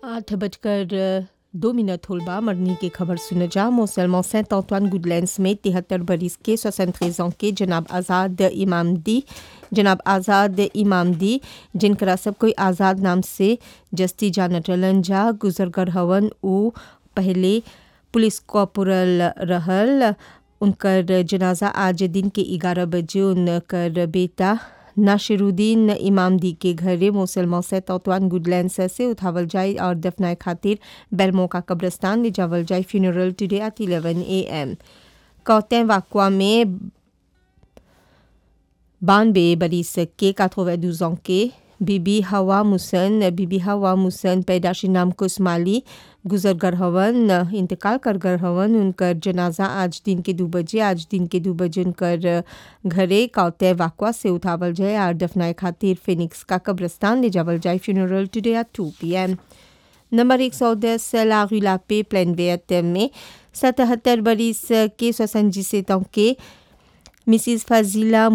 आठ बजकर दो मिनट होल बा मरनी के खबर सुन जा मोसलमान सेंट अंतोine गुडलैंड्स में तिहत्तर बरिस के सोसंत के जनाब आज़ाद इमामदी जनाब आज़ाद इमामदी जिनकरा सब कोई आज़ाद नाम से जस्ती जानत रहलन जा गुजर कर हवन उ पहले पुलिस कॉपोरल रहल उनकर जनाजा आज दिन के ग्यारह बजे उनकर बेटा नाशिरुद्दीन इमामदी के घरे मुसलमान से तौतवान गुडलैंड से उठावल जाए और दफनाए खातिर बेलमो का कब्रस्तान ले जावल जाए funeral today at 11 A M कौतें वाकवा में बानबे बरिस के काथोवे दूजों के बीबी हवा मुसन बीबी हवा मुसन पैदाशी नाम कुसमाली गुजर गर हवन इंतकाल कर गर हवन उनकर जनाजा आज दिन के दो बजे आज दिन के दो बजे उनकर घरे कौते वाकवा से उठावल जाए और दफनाए खातिर फिनिक्स का कब्रस्तान ले जावल जाए funeral today at two P M number एक सौ दस लापे प्लेन वेत में सतहत्तर बरिस के सोसंजी से के मिसिस फजीला